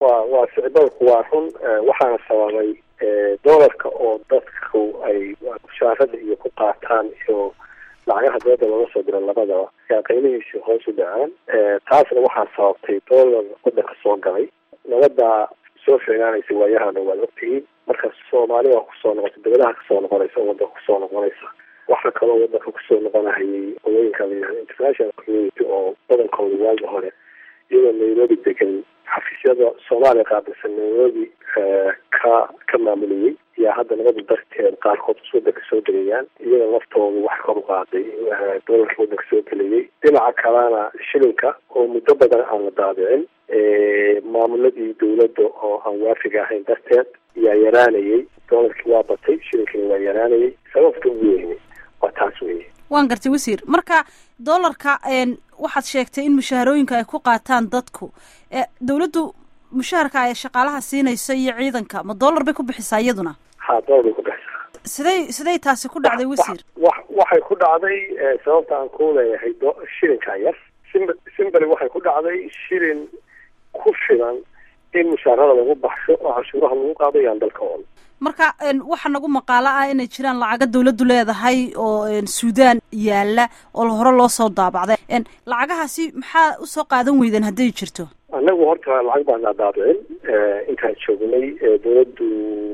wa waa sicbalku waa run waxaana sababay doolarka oo dadku ay mushaarada iyo ku qaataan iyo lacagaha dooda looga soo diro labadaba ayaa qiimihiisi hoos u dhacaan taasna waxaa sababtay doolar wadanka soo galay nabada soo sheegaanaysa waayahana waad ogtihiin marka soomaali waa kusoo noqotay dawladaha kasoo noqonaysa oo wadanka kusoo noqonaysa waxaa kaloo wadanka kusoo noqonahayay hawooyinka layihahdo international community oo badankooda waagi hore iyadoo nairobi degan xafiisyada soomaaliya qaabilsan nairobi ka ka maamulayay ayaa hadda nabada darteed qaarkood wadanka soo gelayaan iyada laftooda wax kor u qaaday doolarka wadanka soo gelayay dhinaca kalena shilinka oo muddo badan aan la daabicin maamuladii dawladda oo aan waafiga ahayn darteed ayaa yaraanayay doolarkii waa batay shilinkina waa yaraanayay sababta ugu weyne waa taas weye waan gartay wasiir marka doolarka waxaad sheegtay in mushaharooyinka ay ku qaataan dadku dawladdu mushaharka ay shaqaalaha siinayso iyo ciidanka ma doolar bay ku bixisaa iyaduna ha doolar bay ku bixisaa siday siday taasi ku dhacday wasiir wa waxay ku dhacday sababta aan ku leeyahay do shilinka yar sim simbali waxay ku dhacday shilin ku filan in mushaarada lagu baxsho oo cashuuraha lagu qaado yaan dalka oon marka waxaa nagu maqaalo ah inay jiraan lacaga dawladdu leedahay oo suudaan yaala oo hore loo soo daabacday lacagahaasi maxaa usoo qaadan weydeen hadday jirto annagu horta lacag baana daabicin intaan joognay dawladdu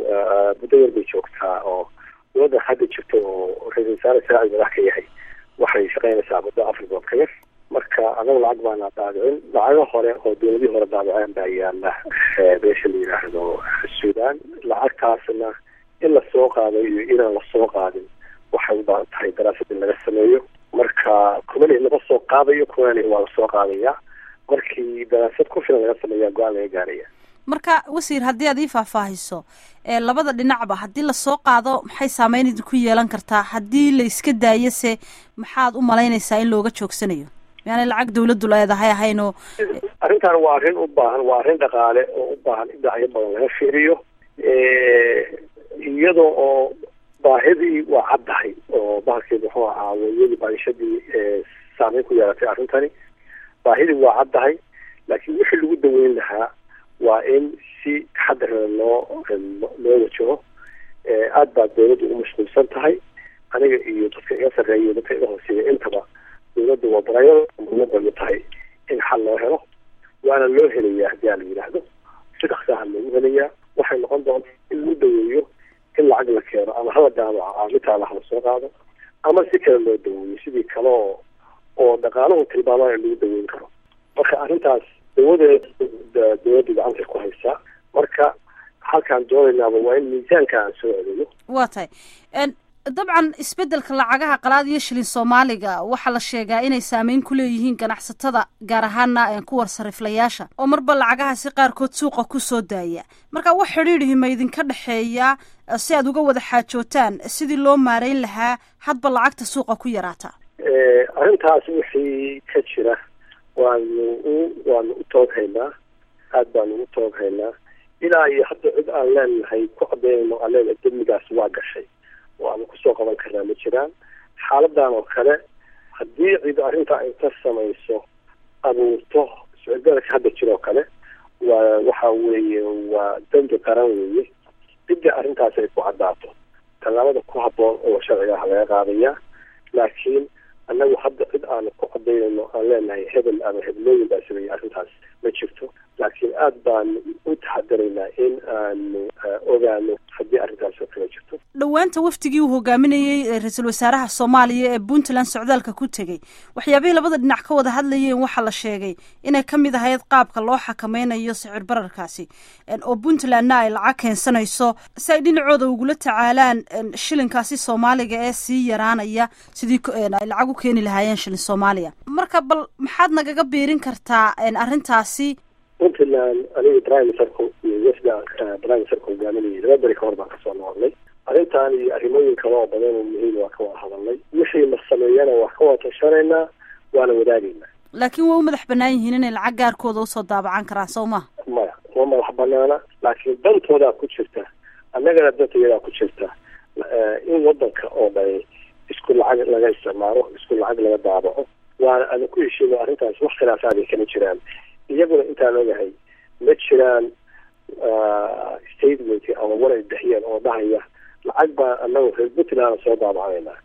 muddo yar bay joogtaa oo dawladda hadda jirta oo ra-isul wasaare saacid madax ka yahay waxay shaqaynaysaa muddo afar bilood ka yar marka anagu lacag baana daabicin lacago hore oo dawladihii hore daabiceen baa yaala meesha la yidhaahdo suudaan lacagtaasna in lasoo qaado iyo inaan lasoo qaadin waxay ubaahan tahay daraasad in laga sameeyo marka kumani lama soo qaadayo kumani waa lasoo qaadaya markii daraasad ku filan laga sameeya go-aan laga gaaraya marka wasiir haddii aad ii faahfaahiso labada dhinacba haddii lasoo qaado maxay saameyn idinku yeelan kartaa haddii la iska daayo se maxaad u malaynaysaa in looga joogsanayo yaani lacag dawladdu leedahay ahayn oo arrintan waa arrin u baahan waa arrin dhaqaale oo u baahan in dhinacyo badan laga fiiriyo iyadoo oo baahidii waa caddahay oo bahalkeed muxuu ahaa weyadii baadishadii saameyn ku yeelatay arrintani baahidii waa caddahay laakiin wixii lagu daweyn lahaa waa in si taxadara loo loo wajaho aad baa dawladdu ugu mashquulsan tahay aniga iyo dadka iga sarreeya dadka iga hooseeya intaba dawladda waa barayada muhiimada tahay in xal loo helo waana loo helayaa haddii aan la yidhaahdo si dhaksaha loogu helayaa waxay noqon doonta in lagu daweeyo in lacag la keeno ama hala daabaco aamintaa lahala soo qaado ama si kale loo daweeyo sidii kale oo oo dhaqaalahu tilmaamaya in lagu daweyn karo marka arrintaas dawadeed dawladda gacantay ku haysaa marka halkaan doonaynaaba waa in miisaanka aan soo celiyo waa tahay dabcan isbeddelka lacagaha qalaad iyo shilin soomaaliga waxaa la sheegaa inay saameyn ku leeyihiin ganacsatada gaar ahaana kuwar sariflayaasha oo marba lacagahaasi qaarkood suuqa kusoo daaya marka wax xidhiidhihi ma idinka dhexeeyaa si aad uga wada xaajootaan sidii loo maareyn lahaa hadba lacagta suuqa ku yaraata arrintaas wixii ka jira waanu u waanu u tooghaynaa aad baanu u tooghaynaa ilaa iyo hadda cid aan leenahay ku cadeynayno aan leenahay demigaas waa gashay oo aanu kusoo qaban karnaa ma jiraan xaaladan oo kale haddii cid arrintaa inta samayso abuurto sicirbeelka hadda jiroo kale waa waxa weeye waa dembi qaran weeye cidda arrintaas ay ku caddaato tallaabada ku habboon oo sharciga ah laga qaadayaa laakiin annagu hadda cid aanu ku cadaynayno aan leenahay hebel ama heblooyin baa sameeyey arrintaas ma jirto laakiin aad baanu u taxadaraynaa in aanu ogaano haddii arrintaas oo kale jirto dhowaanta wafdigii uu hogaaminayey ra-iisul wasaaraha soomaaliya ee puntland socdaalka ku tegey waxyaabihii labada dhinac ka wada hadlayeen waxaa la sheegay inay ka mid ahayd qaabka loo xakameynayo sicir bararkaasi oo puntlandna ay lacag keensanayso si ay dhinacooda ugula tacaalaan shilinkaasi soomaaliga ee sii yaraanaya sidii ay lacag u keeni lahaayeen shilin soomaaliya marka bal maxaad nagaga biirin kartaa arrintaasi puntland aniga prime ministerku iyo wafda prime ministerka hogaaminayay laba beri kahor baan kasoo noqonnay arrintan iyo arrimooyin kale oo badan oo muhiim waa ka wada hadalnay wixii la sameeyana waa ka wada tashanaynaa waana wadaagaynaa laakiin waa u madax banaan yihiin inay lacag gaarkooda usoo daabacan karaan soo ma maya uma madax banaana laakiin dantoodaa ku jirta annagana dantayadaa ku jirta in wadanka oo dhan isku lacag laga isticmaalo isku lacag laga daabaco waana adan ku heshiino arrintaas wax khilaafaad ay kama jiraan iyaguna intaan ogahay ma jiraan statement ama war ay bixiyeen oo dhahaya lacag baa anagu reer puntland soo daabacanayna